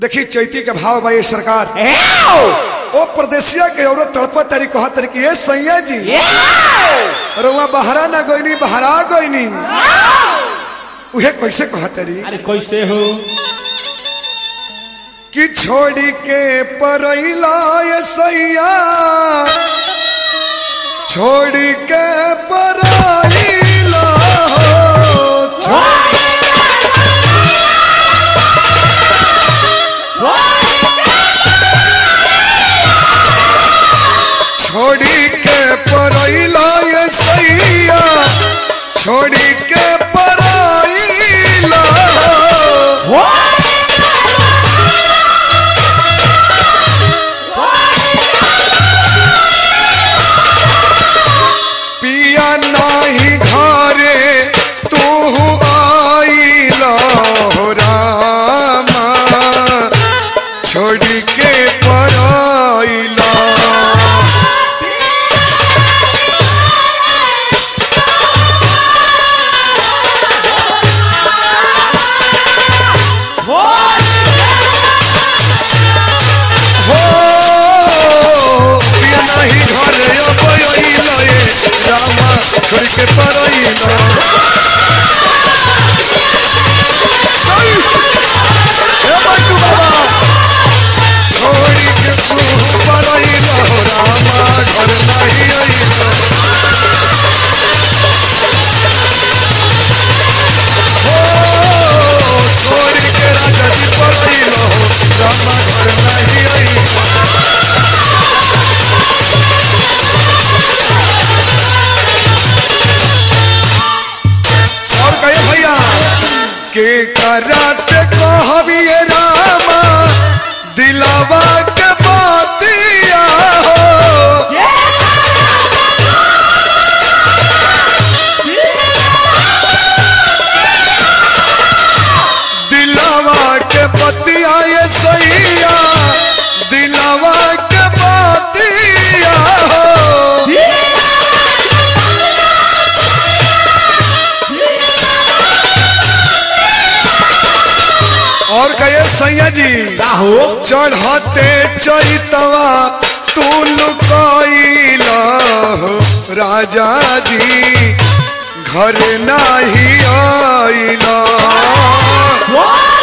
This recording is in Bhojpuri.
देखी चैती के भाव बा ये सरकार ओ प्रदेशिया के औरत तड़पा तारी कहा तारी कि ये सैया जी रउआ बहरा ना गईनी बहरा गईनी उहे कैसे कहा तारी अरे कैसे हो कि छोड़ी के परैला ये सैया छोड़ी के परैला हो छोड़ी के परैला ये सैया छोड़ी के परैला हो पिया नाही घरे तू आईला हो रामा छोड़ी के पराइला हो पिया नाही घरे अब आईला ये रामा छोड़ी के पराइला हे बंटू बाबा छोड़ी के तू पराइला हो रामा घर नहीं आईला हो छोड़ी के राजा जी पराइला हो रामा घर नहीं आईला और कहे भैया के करा से कहबिए रामा दिलावा के बातिया हो दिलावा के बतिया ये सैया दिलावा के बातिया हो और कहे सैया जी का हो चढ़ते चैतवा तू लुकाइला हो राजा जी घर नाही आइला